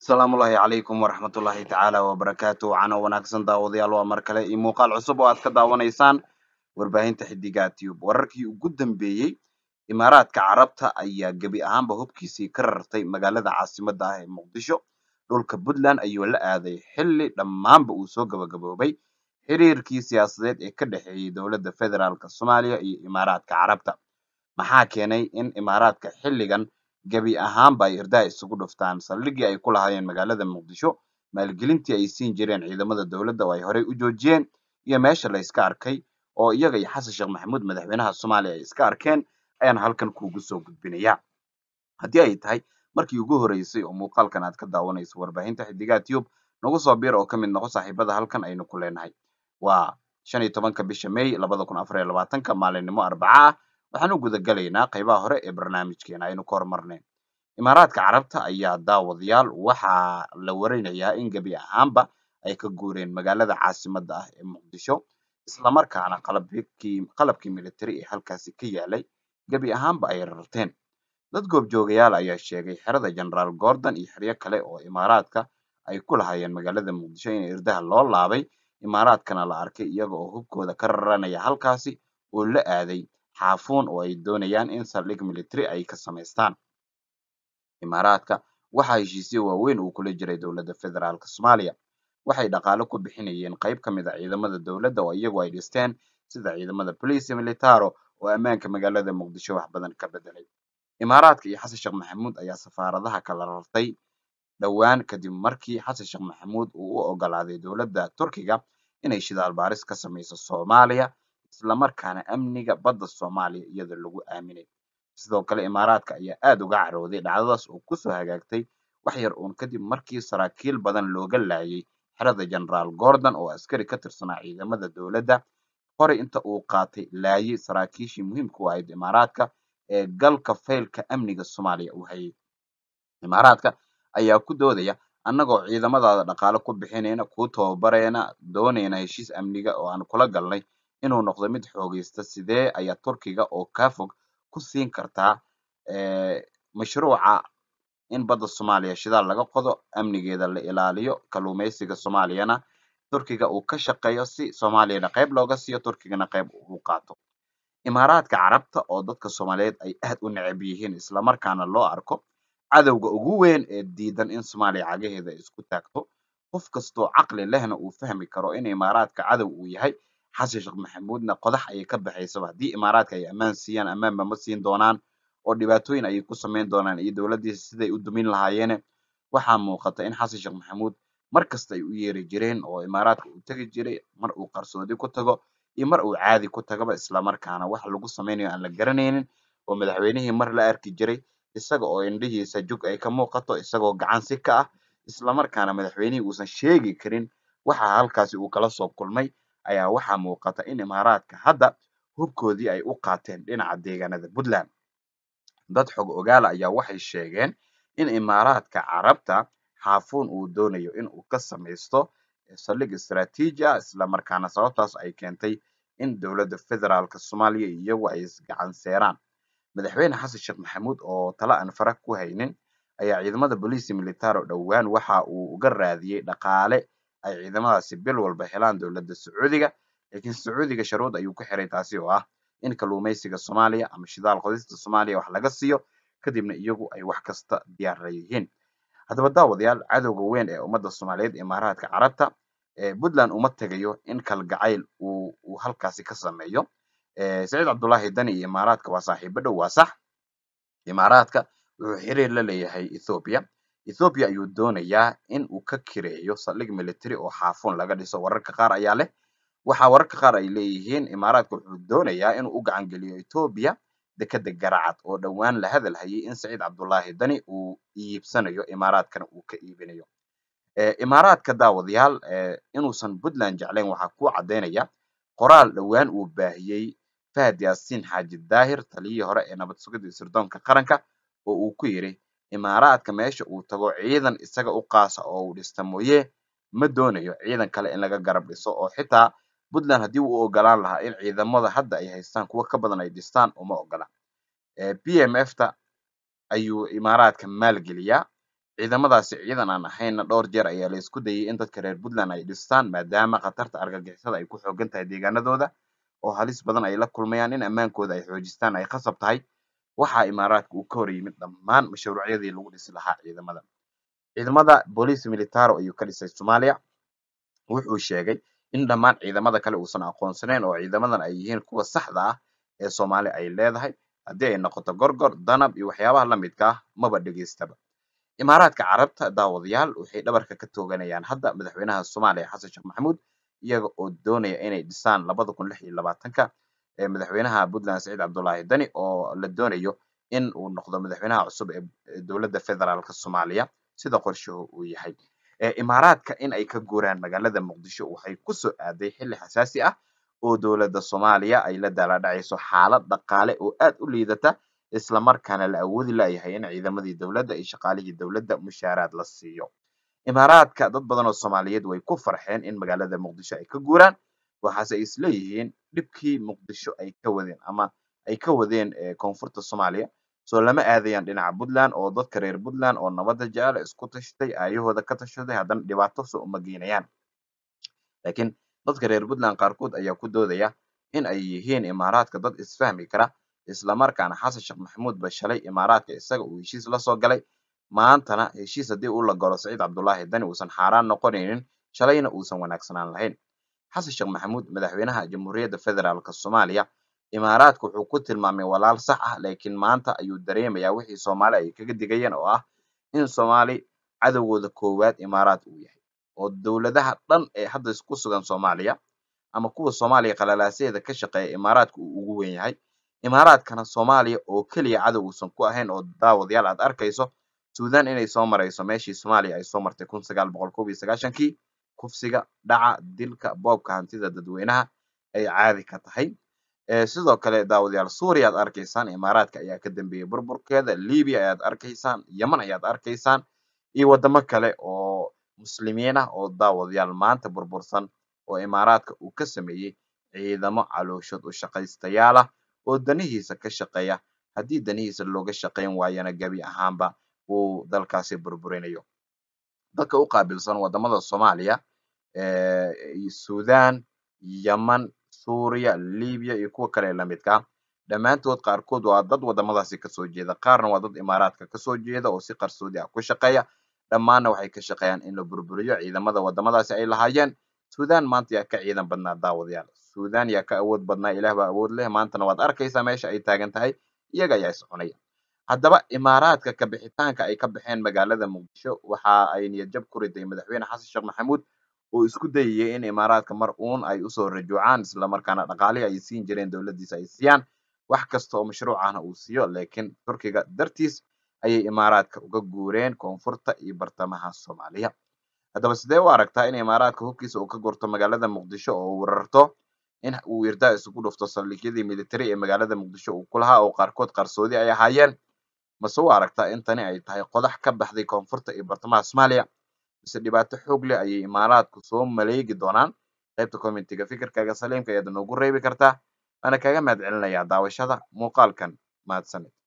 asalaamullaahi calaykum waraxmatullaahi tacaala wabarakaatu cano wanaagsan daawadayaal waa mar kale iyo muuqaal cusub oo aad ka daawanaysaan warbaahinta xidiga tube wararkii ugu dambeeyey imaaraadka carabta ayaa gebi ahaanba hubkiisii ka rartay magaalada caasimadda ah ee muqdisho dhulka puntland ayuu la aaday xilli dhammaanba uu soo gabagaboobay xiriirkii siyaasadeed ee ka dhexeeyey dowladda federaalk soomaaliya iyo imaaraadka carabta maxaa keenay in imaaraadka xilligan gebi ahaanba ay irdaha isugu dhuftaan saldhiggii ay ku lahaayeen magaalada muqdisho maalgelintii ay siin jireen ciidamada dowladda oo ay horey u joojiyeen iyo meesha la iska arkay oo iyaga iyo xasan sheekh maxamuud madaxweynaha soomaaliya ay iska arkeen ayaan halkan kuugu soo gudbinaya haddii ay tahay markii ugu horeysay oo muuqaalkan aad ka daawanayso warbaahinta xidigaha tube nagu soo biir oo ka mid noqo saaxiibada halkan aynu ku leenahay waa shan iyo tobanka bisha may labada kun afar iyo labaatanka maalinimo arbaca ah waxaan u guda galaynaa qaybaha hore ee barnaamijkeena aynu ka hormarnay imaaraadka carabta ayaa daawadayaal waxaa la warinayaa in gebi ahaanba ay ka guureen magaalada caasimadda ah ee muqdisho islamarkaana qalabkii qalabkii military ee halkaasi ka yaalay gebi ahaanba ay rarteen dad goobjoogayaal ayaa sheegay xerada generaal gordon iyo xeryo kale oo imaaraadka ay ku lahaayeen magaalada muqdisho in irdaha loo laabay imaaraadkana la arkay iyaga oo hubkooda ka raranaya halkaasi oo la aaday xaafuun oo ay doonayaan in saldhig military ay ka samaystaan imaaraadka waxaa heshiisyo waaweyn uu kula jiray dowladda federaalk soomaaliya waxay dhaqaale ku bixinayeen qayb ka mid a ciidamada dowladda oo iyagu ay dhisteen sida ciidamada police militaro oo ammaanka magaalada muqdisho wax badan ka bedelay imaaraadka iyo xasan sheekh maxamuud ayaa safaaradaha kala rartay dhowaan kadib markii xasan sheekh maxamuud uu u ogolaaday dowladda turkiga inay shidaal baaris ka samayso soomaaliya islamarkaana amniga badda soomaaliya iyada lagu aaminay sidoo kale imaaraadka ayaa aad uga carooday dhacdadaas oo kusoo hagaagtay wax yar uun kadib markii saraakiil badan looga laayay xerada generaal gordon oo askari ka tirsanaa ciidamada dowladda horey inta uu qaatay laayay saraakiishii muhiimka u ahayd imaaraadka ee galka faylka amniga soomaaliya u hayay imaaraadka ayaa ku doodaya annagoo ciidamadaada dhaqaale ku bixinayna kuu tababarayna doonayna heshiis amniga oo aan kula galnay inuu noqdo mid xoogaysta sidee ayaa turkiga oo kaa fog ku siin kartaa mashruuca in badda soomaaliya shidaal laga qodo amnigeeda la ilaaliyo kalluumaysiga soomaaliyana turkiga uu ka shaqeeyo si soomaaliyana qayb looga siiyo turkigana qayb uu qaato imaaraadka carabta oo dadka soomaaliyeed ay aad u necab yihiin islamarkaana loo arko cadowga ugu weyn ee diidan in soomaaliya cagaheeda isku taagto qof kastoo caqli lehna uu fahmi karo in imaaraadka cadow uu yahay xasan sheekh maxamuudna qodax ayay ka baxaysaba haddii imaaraadka ay ammaan siiyaan ammaanba ma siin doonaan oo dhibaatooyin ayay ku samayn doonaan iyo dowladdiisa siday u dumin lahaayeene waxaa muuqata in xasan sheekh maxamuud mar kasta ay u yeeri jireen oo imaaraadka uu tegi jiray mar uu qarsoodi ku tago iyo mar uu caadi ku tagaba islamarkaana wax lagu samaynayo aan la garanaynin oo madaxweynihii mar la arki jiray isaga oo indhihiisa jug ay ka muuqato isagoo gacan si ka ah islamarkaana madaxweynihii uusan sheegi karin waxa halkaasi uu kala soo kulmay ayaa waxaa muuqata in imaaraadka hadda hubkoodii ay u qaateen dhinaca deegaanada puntland dad xog ogaala ayaa waxay sheegeen in imaaraadka carabta xaafuun uu doonayo in uu ka samaysto saldhig istaraatiiji ah islamarkaana sababtaas ay keentay in dowladda federaalk soomaaliya iyagu ay isgacan seeraan madaxweyne xasan sheekh maxamuud oo tala aan fara ku haynin ayaa ciidamada boliisi militaro dhowaan waxa uu uga raadiyey dhaqaale ay ciidamadaasi bil walba helaan dowladda sacuudiga laakiin sacuudiga sharuud ayuu ku xiray taasi oo ah in kalluumaysiga soomaaliya ama shidaal qodista soomaaliya wax laga siiyo kadibna iyagu ay wax kasta diyaarla yihiin haddaba daawadayaal cadowga weyn ee ummadda soomaaliyeed imaaraadka carabta puntland uma tegayo in kalgacayl uu uu halkaasi ka sameeyo saciid cabdullaahi dani iyo imaaraadka waa saaxiibo dhow waa sax imaaraadka wuxuu xiriir la leeyahay ethoobia ethoobia ayuu doonayaa in uu ka kireeyo saldhig military oo xaafuun laga dhiso wararka qaar ayaa leh waxaa wararka qaar ay leeyihiin imaaraadka wuxuu doonayaa inuu u gacan geliyo ethoobia dekeda garacad oo dhowaan la hadal hayay in saciid cabdullaahi dani uu iibsanayo imaaraadkana uu ka iibinayo imaaraadka daawadayaal inuusan puntland jeclayn waxaa ku caddaynaya qoraal dhowaan uu baahiyey fahad yaasiin xaaji daahir taliyihii hore ee nabad sugidda iyo sirdoonka qaranka oo uu ku yidhi imaaraadka meesha uu tago ciidan isaga u qaasa oo uu dhista mooye ma doonayo ciidan kale in laga garab dhiso oo xitaa puntland haddii uu ogolaan lahaa in ciidamada hadda ay haystaan kuwo ka badan ay dhistaan uma ogola p m f ta ayuu imaaraadka maalgeliyaa ciidamadaasi ciidan aan ahaynna dhowr jeer ayaa la isku dayay in dadka reer puntland ay dhistaan maadaama khatarta argagixisada ay ku xoogan tahay deegaanadooda oo halis badan ay la kulmayaan in ammaankooda ay xoojistaan ay khasab tahay waxaa imaaraadka uu ka hor yimid dhammaan mashruucyadii lagu dhisi lahaa ciidamada ciidamada boolice militaro ayuu ka dhisay soomaaliya wuxuu sheegay in dhammaan ciidamada kale uusan aqoonsaneyn oo ciidamadan ay yihiin kuwa saxda ah ee soomaali ay leedahay haddii ay noqoto gorgor danab iyo waxyaabaha la midka ah maba dhegaystaba imaaraadka carabta daawadayaal waxay dhabarka ka tooganayaan hadda madaxweynaha soomaaliya xasan sheekh maxamuud iyaga oo doonaya inay dhisaan labada kun lix iyo labaatanka ee madaxweynaha puntland saciid cabdullaahi dani oo la doonayo in uu noqdo madaxweynaha cusub ee dowladda federaalka soomaaliya sida qorshuhu uu yahay imaaraadka in ay ka guuraan magaalada muqdisho waxay kusoo aaday xilli xasaasi ah oo dowladda soomaaliya ay la daaladhacayso xaalad dhaqaale oo aad u liidata isla markaana la awoodi layahay in ciidamadii dowladda iyo shaqaalihii dowladda mushaaraad la siiyo imaaraadka dad badan oo soomaaliyeed way ku farxeen in magaalada muqdisho ay ka guuraan waxaase ay isleeyihiin dhibkii muqdisho ay ka wadeen ama ay ka wadeen koonfurta soomaaliya soo lama aadayaan dhinaca puntland oo dadka reer puntland oo nabadda jecel isku tashtay aayahooda ka tashaday haddana dhibaato soo uma geynayaan laakiin dadka reer puntland qaarkood ayaa ku doodaya in ay yihiin imaaraadka dad isfahmi kara islamarkaana xasan sheekh maxamuud ba shalay imaaraadka isaga uu heshiis la soo galay maantana heshiis haddii uu la galo saciid cabdullaahi dani uusan xaaraan noqonaynin shalayna uusan wanaagsanaan lahayn xasan sheekh maxamuud madaxweynaha jamhuuriyadda federaalka soomaaliya imaaraadka wuxuu ku tilmaamay walaal sax ah laakiin maanta ayuu dareemayaa wixii soomaali ay kaga digayeen oo ah in soomaali cadowgooda koowaad imaaraad uu yahay oo dowladaha dhan ee hadda ku sugan soomaaliya ama kuwa soomaaliya qalalaasaheeda ka shaqeeya imaaraadka uu ugu weyn yahay imaaraadkana soomaaliya oo keliya cadow uusan ku ahayn oo daawadayaal aad arkayso suudan inay soo marayso meeshii soomaaliya ay soo martay kun sagaal boqol kob iyo sagaashankii kufsiga dhaca dilka boobka hantida dadweynaha ay caadi ka tahay sidoo kale daawadayaal suuriya aad arkaysaan imaaraadka ayaa ka dambeeyey burburkeeda libiya ayaad arkaysaan yeman ayaad arkaysaan iyo wadamo kale oo muslimiin ah oo daawadayaal maanta burbursan oo imaaraadka uu ka sameeyey ciidamo calooshood u shaqaystayaal ah oo danihiisa ka shaqeeya haddii danihiisa looga shaqayn waayana gebi ahaanba uu dalkaasi burburinayo dadka u qaabilsan wadamada soomaaliya sudan yeman suuriya libiya iyo kuwa kale lamidka ah dhammaantood qaarkood waa dad wadamadaasi kasoo jeeda qaarna waa dad imaaraadka kasoo jeeda oo si qarsoodi ah ku shaqeeya dhammaanna waxay ka shaqeeyaan in la burburiyo ciidamada wadamadaasi ay lahaayeen sudan maanta yaa ka ciidan badnaa daawadayaal sudan yaa ka awood badnaa ilaah baa awood leh maantana waad arkaysaa meesha ay taagan tahay iyaga ayaa iscunaya haddaba imaaraadka ka bixitaanka ay ka baxeen magaalada muqdisho waxa ay niyadjab ku riday madaxweyne xasan sheekh maxamuud oo isku dayayay in imaaraadka mar uun ay usoo rajuucaan islamarkaana dhaqaalihii ay siin jireen dowladdiisa ay siiyaan wax kasta oo mashruuc ahna uu siiyo laakiin turkiga dartiis ayay imaaraadka uga guureen koonfurta iyo bartamaha soomaaliya haddaba sidee u aragtaa in imaaraadka hubkiisa uu ka gurto magaalada muqdisho oo uu rarto in uu irdaa isugu dhufto saldhigyadii military ee magaalada muqdisho uu ku lahaa oo qaarkood qarsoodi ay ahaayeen mase u aragtaa in tani ay tahay qodax ka baxday koonfurta iyo bartamaha soomaaliya mise dhibaato xoog leh ayay imaaraadku soo maleegi doonaan qaybta commentiga fikirkaaga saliimka ayaad noogu reebi kartaa waana kaga mahad celinayaa daawashada muuqaalkan mahadsanid